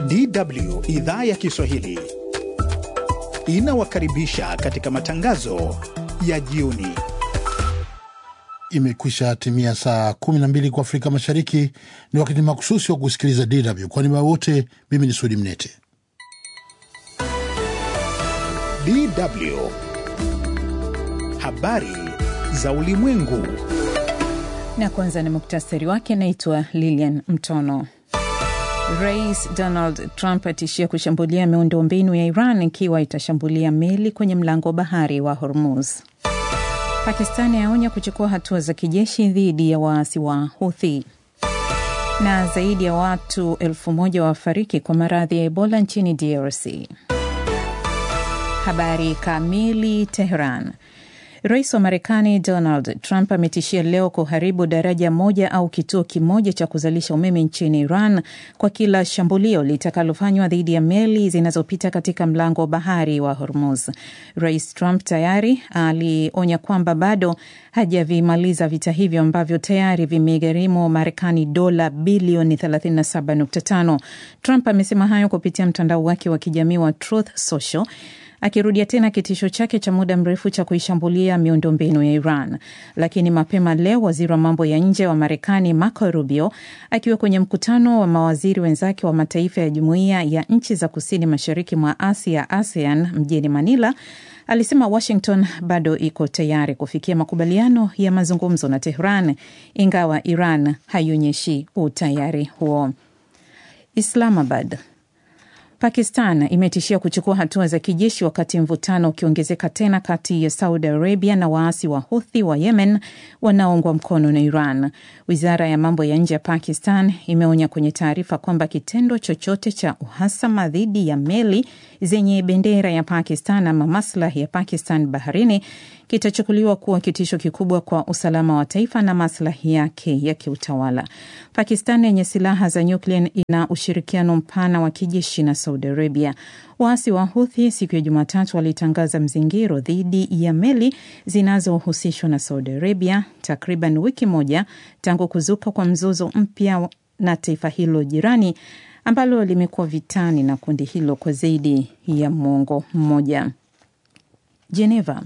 DW idhaa ya Kiswahili inawakaribisha katika matangazo ya jioni. Imekwisha timia saa 12 kwa Afrika Mashariki. Ni wakati makususi wa kusikiliza DW. Kwa niaba wote, mimi ni Sudi Mnete. DW habari za ulimwengu. Na kwanza ni muktasari wake. Naitwa Lilian Mtono. Rais Donald Trump atishia kushambulia miundombinu ya Iran ikiwa itashambulia meli kwenye mlango wa bahari wa Hormuz. Pakistani yaonya kuchukua hatua za kijeshi dhidi ya waasi wa Houthi. Na zaidi ya watu elfu moja wafariki kwa maradhi ya Ebola nchini DRC. Habari kamili. Teheran. Rais wa Marekani Donald Trump ametishia leo kuharibu daraja moja au kituo kimoja cha kuzalisha umeme nchini Iran kwa kila shambulio litakalofanywa dhidi ya meli zinazopita katika mlango wa bahari wa Hormuz. Rais Trump tayari alionya kwamba bado hajavimaliza vita hivyo ambavyo tayari vimegharimu Marekani dola bilioni 37.5. Trump amesema hayo kupitia mtandao wake wa kijamii wa Truth Social akirudia tena kitisho chake cha muda mrefu cha kuishambulia miundombinu ya Iran. Lakini mapema leo waziri wa mambo ya nje wa Marekani Marco Rubio akiwa kwenye mkutano wa mawaziri wenzake wa mataifa ya jumuiya ya nchi za kusini mashariki mwa Asia, ASEAN, mjini Manila alisema Washington bado iko tayari kufikia makubaliano ya mazungumzo na Tehran, ingawa Iran haionyeshi utayari huo. Islamabad Pakistan imetishia kuchukua hatua za kijeshi wakati mvutano ukiongezeka tena kati ya Saudi Arabia na waasi wa Huthi wa Yemen wanaoungwa mkono na Iran. Wizara ya mambo ya nje ya Pakistan imeonya kwenye taarifa kwamba kitendo chochote cha uhasama dhidi ya meli zenye bendera ya Pakistan ama maslahi ya Pakistan baharini kitachukuliwa kuwa kitisho kikubwa kwa usalama wa taifa na maslahi yake ya kiutawala. Pakistan yenye silaha za nyuklia ina ushirikiano mpana wa kijeshi na Saudi Arabia. Waasi wa Huthi siku ya Jumatatu walitangaza mzingiro dhidi ya meli zinazohusishwa na Saudi Arabia, takriban wiki moja tangu kuzuka kwa mzozo mpya na taifa hilo jirani ambalo limekuwa vitani na kundi hilo kwa zaidi ya mwongo mmoja. Geneva.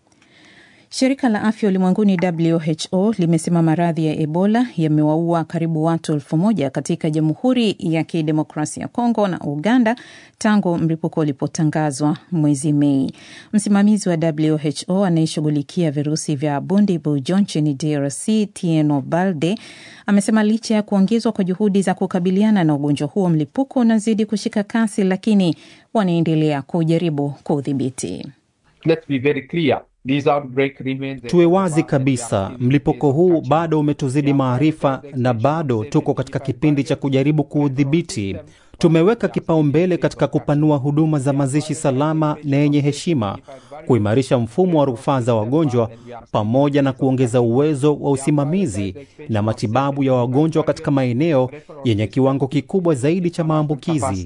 Shirika la afya ulimwenguni WHO limesema maradhi ya Ebola yamewaua karibu watu elfu moja katika Jamhuri ya Kidemokrasia ya Kongo na Uganda tangu mlipuko ulipotangazwa mwezi Mei. Msimamizi wa WHO anayeshughulikia virusi vya Bundibugyo nchini DRC, Tieno Balde, amesema licha ya kuongezwa kwa juhudi za kukabiliana na ugonjwa huo, mlipuko unazidi kushika kasi, lakini wanaendelea kujaribu kuudhibiti. Tuwe wazi kabisa, mlipuko huu bado umetuzidi maarifa na bado tuko katika kipindi cha kujaribu kuudhibiti. Tumeweka kipaumbele katika kupanua huduma za mazishi salama na yenye heshima, kuimarisha mfumo wa rufaa za wagonjwa, pamoja na kuongeza uwezo wa usimamizi na matibabu ya wagonjwa katika maeneo yenye kiwango kikubwa zaidi cha maambukizi.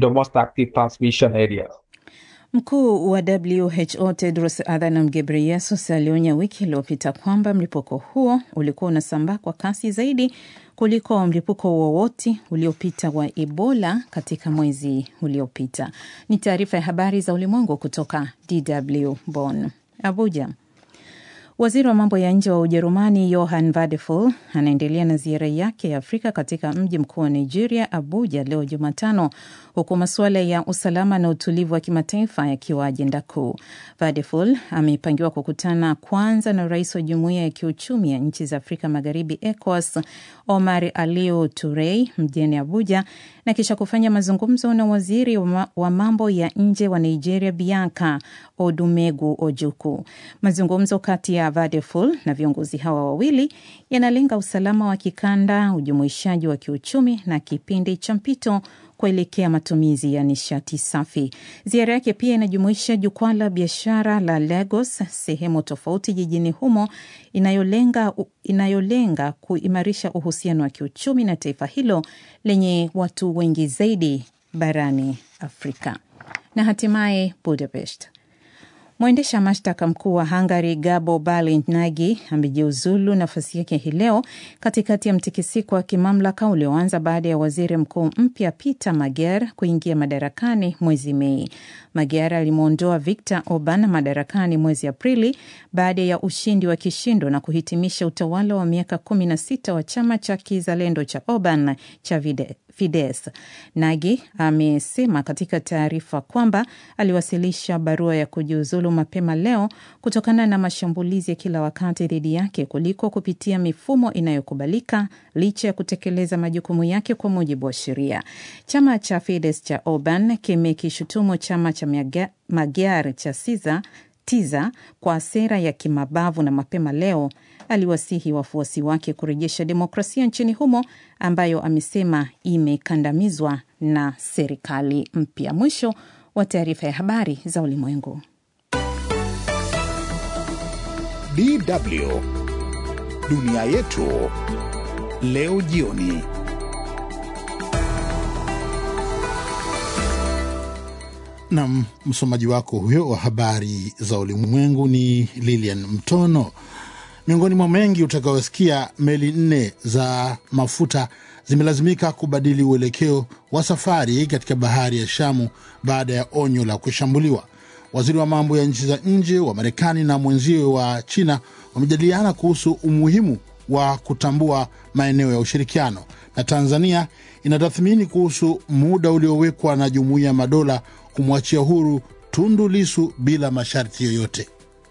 Mkuu wa WHO Tedros Adhanom Ghebreyesus alionya wiki iliyopita kwamba mlipuko huo ulikuwa unasambaa kwa kasi zaidi kuliko mlipuko wowote uliopita wa Ebola katika mwezi uliopita. Ni taarifa ya habari za ulimwengu kutoka DW Bonn. Abuja. Waziri wa mambo ya nje wa Ujerumani Johann Vadeful anaendelea na ziara yake ya Afrika katika mji mkuu wa Nigeria, Abuja, leo Jumatano, huku masuala ya usalama na utulivu wa kimataifa yakiwa ajenda kuu. Vadeful amepangiwa kukutana kwanza na rais wa jumuiya ya kiuchumi ya nchi za Afrika Magharibi, ECOWAS, Omar Aliu Turei mjini Abuja, na kisha kufanya mazungumzo na waziri wa mambo ya nje wa Nigeria, Bianca Odumegu Ojuku. Mazungumzo kati ya Vadeful na viongozi hawa wawili yanalenga usalama wa kikanda, ujumuishaji wa kiuchumi na kipindi cha mpito kuelekea matumizi ya nishati safi. Ziara yake pia inajumuisha jukwaa la biashara la Lagos, sehemu tofauti jijini humo inayolenga, inayolenga kuimarisha uhusiano wa kiuchumi na taifa hilo lenye watu wengi zaidi barani Afrika. Na hatimaye Budapest. Mwendesha mashtaka mkuu wa Hungary Gabo Balinagi amejiuzulu nafasi yake hii leo katikati ya mtikisiko wa kimamlaka ulioanza baada ya waziri mkuu mpya Peter Magyar kuingia madarakani mwezi Mei. Magyar alimwondoa Viktor Orban madarakani mwezi Aprili baada ya ushindi wa kishindo na kuhitimisha utawala wa miaka kumi na sita wa chama cha kizalendo cha Orban cha Vide Fides. Nagi amesema katika taarifa kwamba aliwasilisha barua ya kujiuzulu mapema leo kutokana na mashambulizi ya kila wakati dhidi yake kuliko kupitia mifumo inayokubalika licha ya kutekeleza majukumu yake kwa mujibu wa sheria. Chama cha Fides cha Orban kimekishutumu chama cha Magyar cha Siza tiza kwa sera ya kimabavu na mapema leo aliwasihi wafuasi wake kurejesha demokrasia nchini humo ambayo amesema imekandamizwa na serikali mpya. Mwisho wa taarifa ya habari za ulimwengu. DW dunia yetu leo jioni. Nam msomaji wako huyo wa habari za ulimwengu ni Lilian Mtono. Miongoni mwa mengi utakayosikia, meli nne za mafuta zimelazimika kubadili uelekeo wa safari katika bahari ya Shamu baada ya onyo la kushambuliwa. Waziri wa mambo ya nchi za nje wa Marekani na mwenziwe wa China wamejadiliana kuhusu umuhimu wa kutambua maeneo ya ushirikiano, na Tanzania inatathmini kuhusu muda uliowekwa na Jumuiya ya Madola kumwachia huru Tundu Lisu bila masharti yoyote.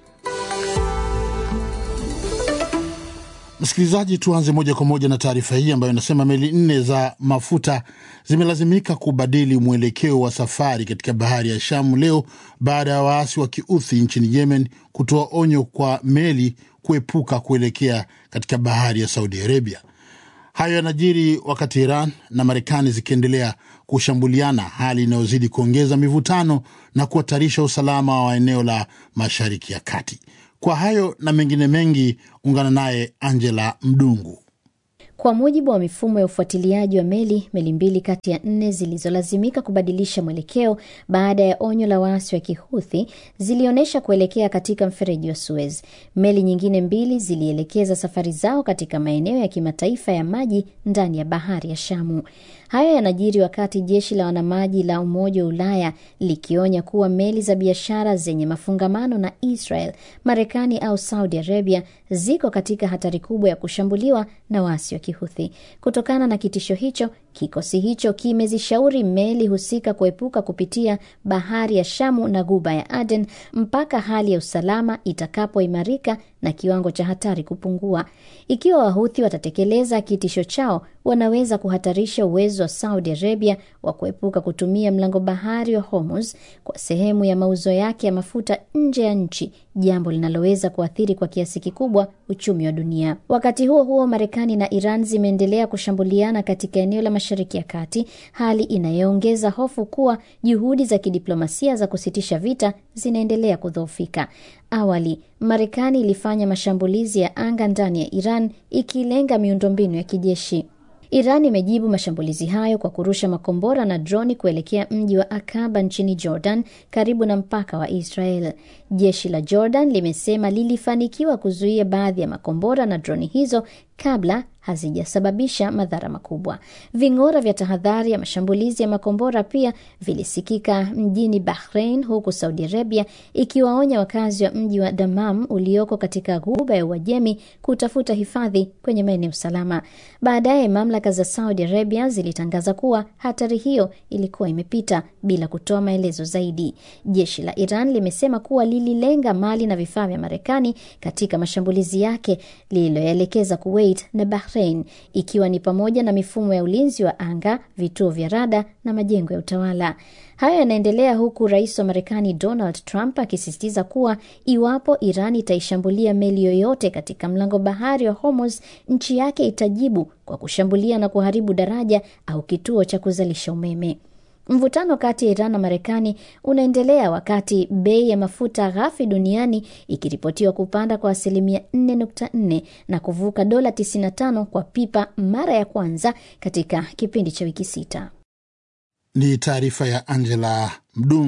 Msikilizaji, tuanze moja kwa moja na taarifa hii ambayo inasema meli nne za mafuta zimelazimika kubadili mwelekeo wa safari katika bahari ya Shamu leo baada ya waasi wa kiuthi nchini Yemen kutoa onyo kwa meli kuepuka kuelekea katika bahari ya Saudi Arabia. Hayo yanajiri wakati Iran na Marekani zikiendelea kushambuliana, hali inayozidi kuongeza mivutano na kuhatarisha usalama wa eneo la Mashariki ya Kati. Kwa hayo na mengine mengi, ungana naye Angela Mdungu. Kwa mujibu wa mifumo ya ufuatiliaji wa meli, meli mbili kati ya nne zilizolazimika kubadilisha mwelekeo baada ya onyo la waasi wa Kihuthi zilionyesha kuelekea katika mfereji wa Suez. Meli nyingine mbili zilielekeza safari zao katika maeneo ya kimataifa ya maji ndani ya bahari ya Shamu. Haya yanajiri wakati jeshi la wanamaji la Umoja wa Ulaya likionya kuwa meli za biashara zenye mafungamano na Israel, Marekani au Saudi Arabia ziko katika hatari kubwa ya kushambuliwa na waasi wa Kihuthi. Kutokana na kitisho hicho, kikosi hicho kimezishauri meli husika kuepuka kupitia bahari ya Shamu na guba ya Aden mpaka hali ya usalama itakapoimarika na kiwango cha hatari kupungua. Ikiwa Wahuthi watatekeleza kitisho chao, wanaweza kuhatarisha uwezo wa Saudi Arabia wa kuepuka kutumia mlango bahari wa Hormuz kwa sehemu ya mauzo yake ya mafuta nje ya nchi, jambo linaloweza kuathiri kwa kiasi kikubwa uchumi wa dunia. Wakati huo huo, Marekani na Iran zimeendelea kushambuliana katika eneo la Mashariki ya Kati, hali inayoongeza hofu kuwa juhudi za kidiplomasia za kusitisha vita zinaendelea kudhoofika. Awali Marekani ilifanya mashambulizi ya anga ndani ya Iran ikilenga miundombinu ya kijeshi. Iran imejibu mashambulizi hayo kwa kurusha makombora na droni kuelekea mji wa Akaba nchini Jordan, karibu na mpaka wa Israel. Jeshi la Jordan limesema lilifanikiwa kuzuia baadhi ya makombora na droni hizo kabla hazijasababisha madhara makubwa. Ving'ora vya tahadhari ya mashambulizi ya makombora pia vilisikika mjini Bahrain, huku Saudi Arabia ikiwaonya wakazi wa mji wa Damam ulioko katika ghuba ya Uajemi kutafuta hifadhi kwenye maeneo salama. Baadaye mamlaka za Saudi Arabia zilitangaza kuwa hatari hiyo ilikuwa imepita bila kutoa maelezo zaidi. Jeshi la Iran limesema kuwa lililenga mali na vifaa vya Marekani katika mashambulizi yake lililoelekeza Kuwait na Bahrain, ikiwa ni pamoja na mifumo ya ulinzi wa anga, vituo vya rada na majengo ya utawala. Hayo yanaendelea huku rais wa Marekani Donald Trump akisisitiza kuwa iwapo Iran itaishambulia meli yoyote katika mlango bahari wa Hormuz, nchi yake itajibu kwa kushambulia na kuharibu daraja au kituo cha kuzalisha umeme. Mvutano kati ya Iran na Marekani unaendelea wakati bei ya mafuta ghafi duniani ikiripotiwa kupanda kwa asilimia 4.4 na kuvuka dola 95 kwa pipa mara ya kwanza katika kipindi cha wiki sita. Ni taarifa ya Angela Mdungu.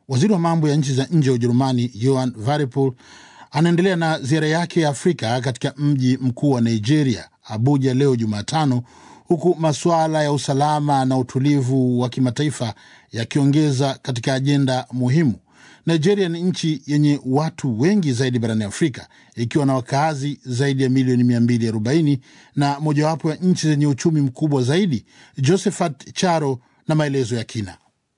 Waziri wa mambo ya nchi za nje wa Ujerumani Johann Wadephul anaendelea na ziara yake ya Afrika katika mji mkuu wa Nigeria, Abuja, leo Jumatano, huku masuala ya usalama na utulivu wa kimataifa yakiongeza katika ajenda muhimu. Nigeria ni nchi yenye watu wengi zaidi barani Afrika ikiwa na wakazi zaidi ya milioni 240 na mojawapo ya nchi zenye uchumi mkubwa zaidi. Josephat Charo na maelezo ya kina.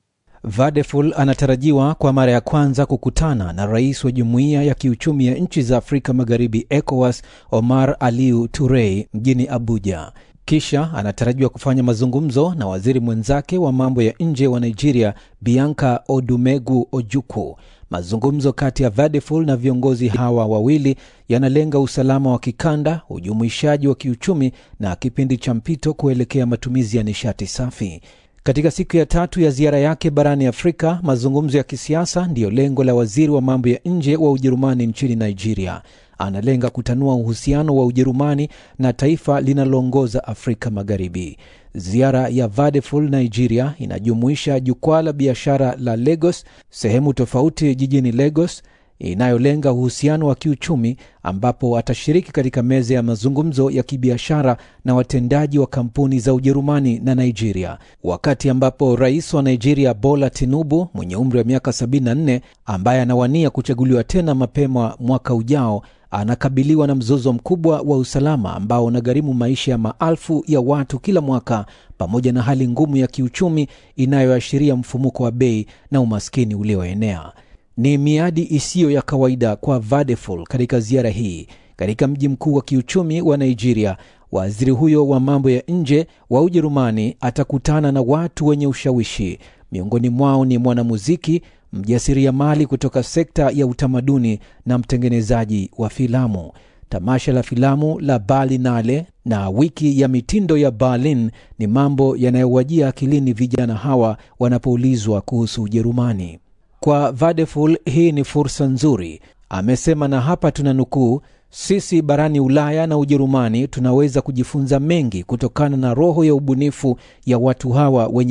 Vadeful anatarajiwa kwa mara ya kwanza kukutana na rais wa jumuiya ya kiuchumi ya nchi za Afrika Magharibi, ECOWAS, Omar Aliu Turei mjini Abuja. Kisha anatarajiwa kufanya mazungumzo na waziri mwenzake wa mambo ya nje wa Nigeria, Bianca Odumegu Ojukwu. Mazungumzo kati ya Vadeful na viongozi hawa wawili yanalenga usalama wa kikanda, ujumuishaji wa kiuchumi na kipindi cha mpito kuelekea matumizi ya nishati safi. Katika siku ya tatu ya ziara yake barani Afrika, mazungumzo ya kisiasa ndiyo lengo la waziri wa mambo ya nje wa Ujerumani nchini Nigeria. Analenga kutanua uhusiano wa Ujerumani na taifa linaloongoza Afrika Magharibi. Ziara ya Vadeful Nigeria inajumuisha jukwaa la biashara la Lagos, sehemu tofauti jijini Lagos inayolenga uhusiano wa kiuchumi ambapo atashiriki katika meza ya mazungumzo ya kibiashara na watendaji wa kampuni za Ujerumani na Nigeria, wakati ambapo rais wa Nigeria Bola Tinubu mwenye umri wa miaka 74 ambaye anawania kuchaguliwa tena mapema mwaka ujao anakabiliwa na mzozo mkubwa wa usalama ambao unagharimu maisha ya maelfu ya watu kila mwaka, pamoja na hali ngumu ya kiuchumi inayoashiria mfumuko wa bei na umaskini ulioenea. Ni miadi isiyo ya kawaida kwa Vadeful katika ziara hii katika mji mkuu wa kiuchumi wa Nigeria. Waziri huyo wa mambo ya nje wa Ujerumani atakutana na watu wenye ushawishi, miongoni mwao ni mwanamuziki, mjasiriamali kutoka sekta ya utamaduni na mtengenezaji wa filamu. Tamasha la filamu la Berlinale na wiki ya mitindo ya Berlin ni mambo yanayowajia akilini vijana hawa wanapoulizwa kuhusu Ujerumani. Kwa Vadeful hii ni fursa nzuri, amesema, na hapa tuna nukuu: sisi barani Ulaya na Ujerumani tunaweza kujifunza mengi kutokana na roho ya ubunifu ya watu hawa wenye